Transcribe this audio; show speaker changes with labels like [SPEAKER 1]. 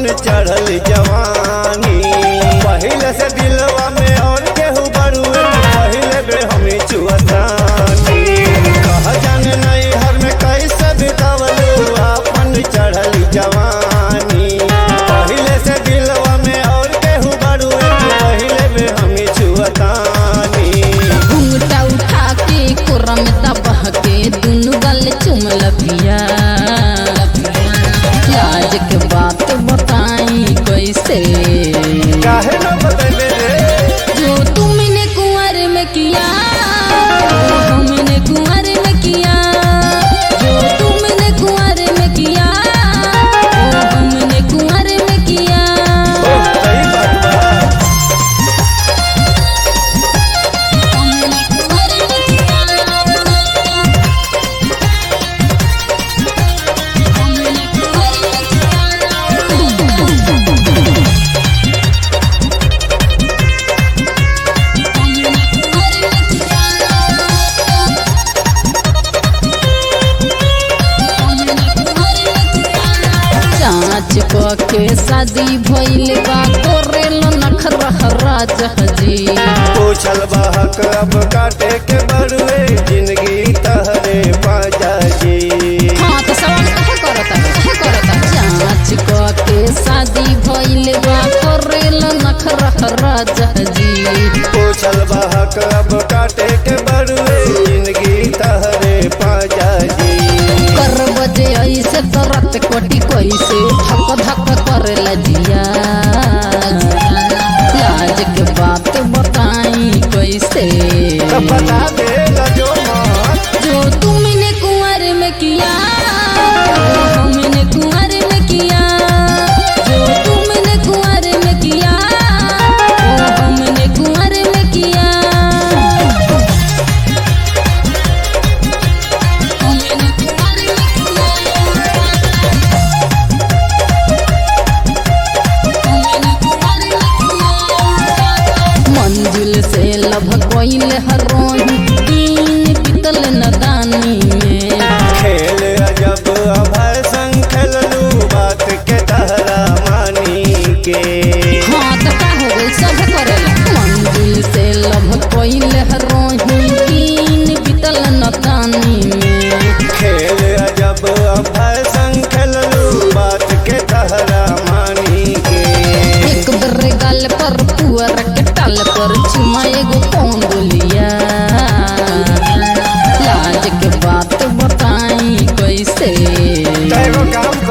[SPEAKER 1] चढ़ल जवानी पहले से दिलवा में और केहू बड़ुए पहले बे हमें चुअतानी कह जाने नहीं हर में कैसे बितावलू अपन चढ़ल जवानी पहले से दिलवा में और केहू बड़ुए पहले बे हमें चुअतानी
[SPEAKER 2] घूंघटा उठा के कोरा में दबह के दुनु गल चुमल पिया लाज के बात बताई कैसे
[SPEAKER 1] काहे न बदले रे
[SPEAKER 2] जो तुमने कुंवर में किया वो हमने कुंवर में किया जो तुमने कुंवर में किया वो हमने कुंवर में किया
[SPEAKER 1] ओ, सही बात बा
[SPEAKER 2] हमने कुंवर में किया हमने कुंवर में किया जांच क के शादी भइल बा कोरेल नखरह राजहजी
[SPEAKER 1] पूछल बहक अब काटे के बड़ुए जिंदगी तहरे बाजा जी
[SPEAKER 2] हाँ तो सवाल कहे करता कहे करता जांच क के शादी भइल बा कोरेल नखरह राजहजी
[SPEAKER 1] पूछल बहक अब काटे के बड़ुए जिंदगी तहरे बाजा जी
[SPEAKER 2] कर बजे ऐसे तरत कोटी कैसे धक धक करे लजिया लाज के बात बताई कैसे
[SPEAKER 1] तो बता दे जो मत
[SPEAKER 2] जो तुमने कुंवर में किया वो हमने कुंवर में किया जो तुमने कुंवर में किया वो हमने कुंवर में किया हमने कुंवर में किया हमने कुंवर में किया मंजिल से लभ कोइल हरोही दिन पितल नदानी में
[SPEAKER 1] खेल अजब अभय संग खेललू बात के तहरा मानी के
[SPEAKER 2] हाँ तो का हो गई सब करेला मंजिल से लभ कोइल हरोही दिन पितल नदानी में
[SPEAKER 1] खेल अजब अभय संग खेललू बात के तहरा मानी के
[SPEAKER 2] एक बेर गाल पर पुअर के टाल पर चुमा एगो कौन बोलिया लाज के बात बताई कैसे
[SPEAKER 1] तैगो काम